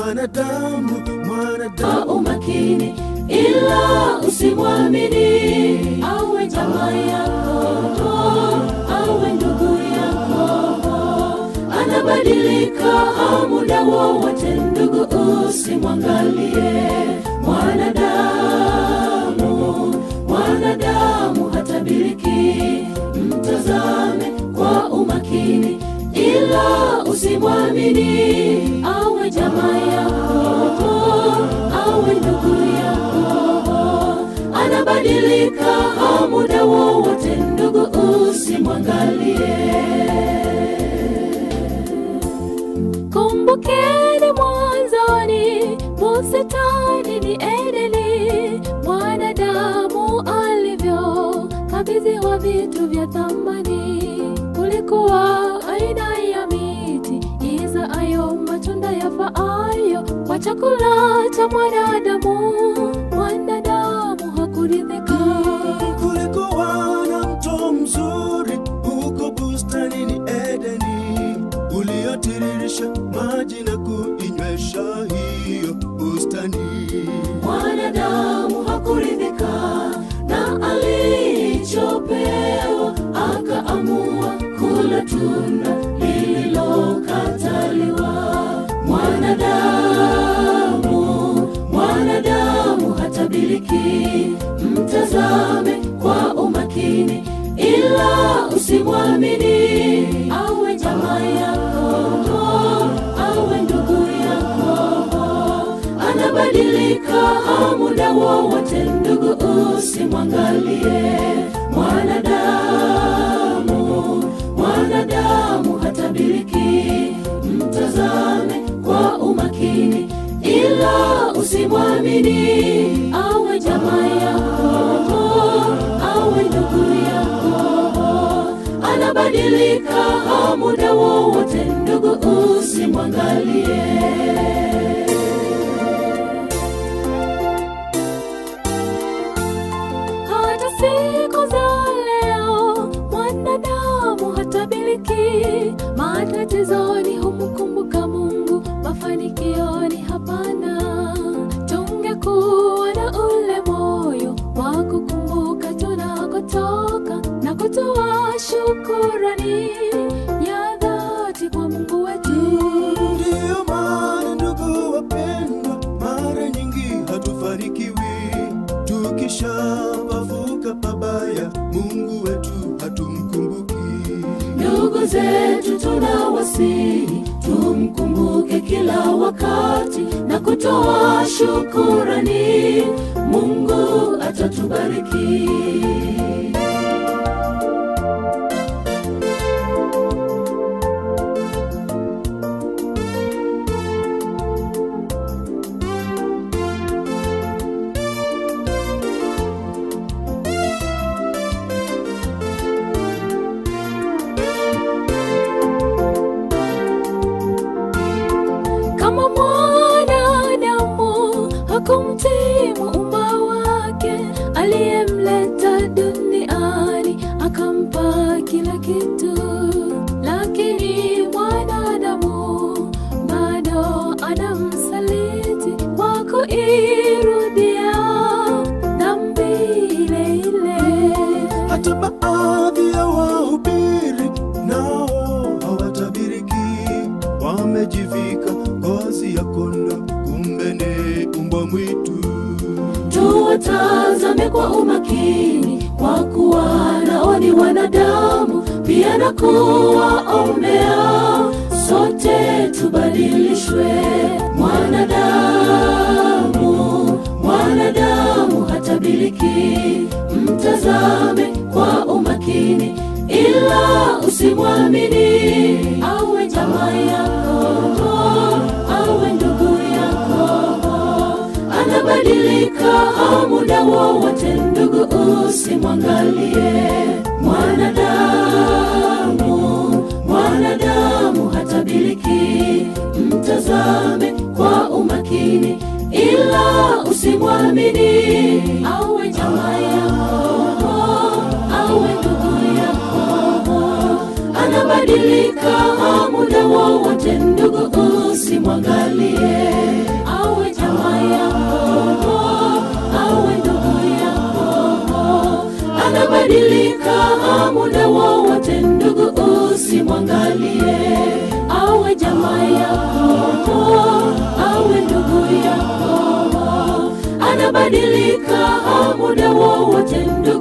mwanadamu mwanadamu kwa umakini, ila usimwamini. Awe jamaa yako, awe ndugu yako, anabadilika muda wowote. Ndugu, usimwangalie mwanadamu, mwanadamu hatabiriki. Mtazame kwa umakini, ila usimwamini. Awe jamaa yako, awe ndugu yako, anabadilika muda wowote. Ndugu, usimwangalie. Kumbukeni mwanzoni, bustani ni Edeni, mwanadamu alivyo kabidhiwa vitu vya thamani. Kulikuwa aina ya miti izaayo matunda yafaayo kwa chakula cha mwanadamu. Mwanadamu hakuridhika. kulikuwa na mto mzuri huko bustanini Edeni uliotiririsha maji na kuinywesha hiyo bustani. Mwanadamu hakuridhika na alichopewa, akaamua kula tunda lililokataliwa. Mwanadamu, mwanadamu hatabiriki. Mtazame kwa umakini, ila usimwamini. Awe jamaa yako, awe ndugu yako, anabadilika muda wowote. Ndugu, usimwangalie mwanadamu, mwanadamu hatabiriki. Mtazame kwa umakini, ila usimwamini. Awe jamaa yako, awe ndugu yako, anabadilika muda wowote. Ndugu, usimwangalie. hata siku za leo mwanadamu hatabiriki. Matatizoni humkumbuka Mungu, mafanikioni hapana. Tungekuwa na ule moyo wa kukumbuka tunakotoka na kutoa shukurani ya dhati kwa Mungu wetu. Ndiyo maana ndugu wapendwa, mara nyingi hatufanikiwi tukishapavuka pabaya, Mungu wetu hatumkumbuki. Ndugu zetu tunawasihi tumkumbuke kila wakati na kutoa shukurani. Mungu atatubariki. kama mwanadamu hakumtii muumba wake aliyemleta duniani akampa kila kitu, lakini mwanadamu bado anamsaliti kwa kuirudia dhambi ile ile. Hata baadhi ya wahubiri nao hawatabiriki, wamejivika ngozi ya kondoo, kumbe ni mbwa mwitu. tuwatazame kwa umakini, kwa kuwa nao ni wanadamu pia, na kuwaombea sote tubadilishwe. Mwanadamu, mwanadamu hatabiriki. Mtazame kwa umakini, ila usimwamini. Awe jamaa yako, awe ndugu yako anabadilika muda wowote. Ndugu, usimwangalie mwanadamu, mwanadamu hatabiriki. Mtazame kwa umakini, ila usimwamini. Awe jamaa yako, awe ndugu yako, anabadilika muda wowote. Ndugu, usimwangalie awe jamaa yako awe ndugu yako anabadilika muda wowote ndugu usimwangalie awe jamaa yako awe ndugu yako anabadilika muda wowote ndugu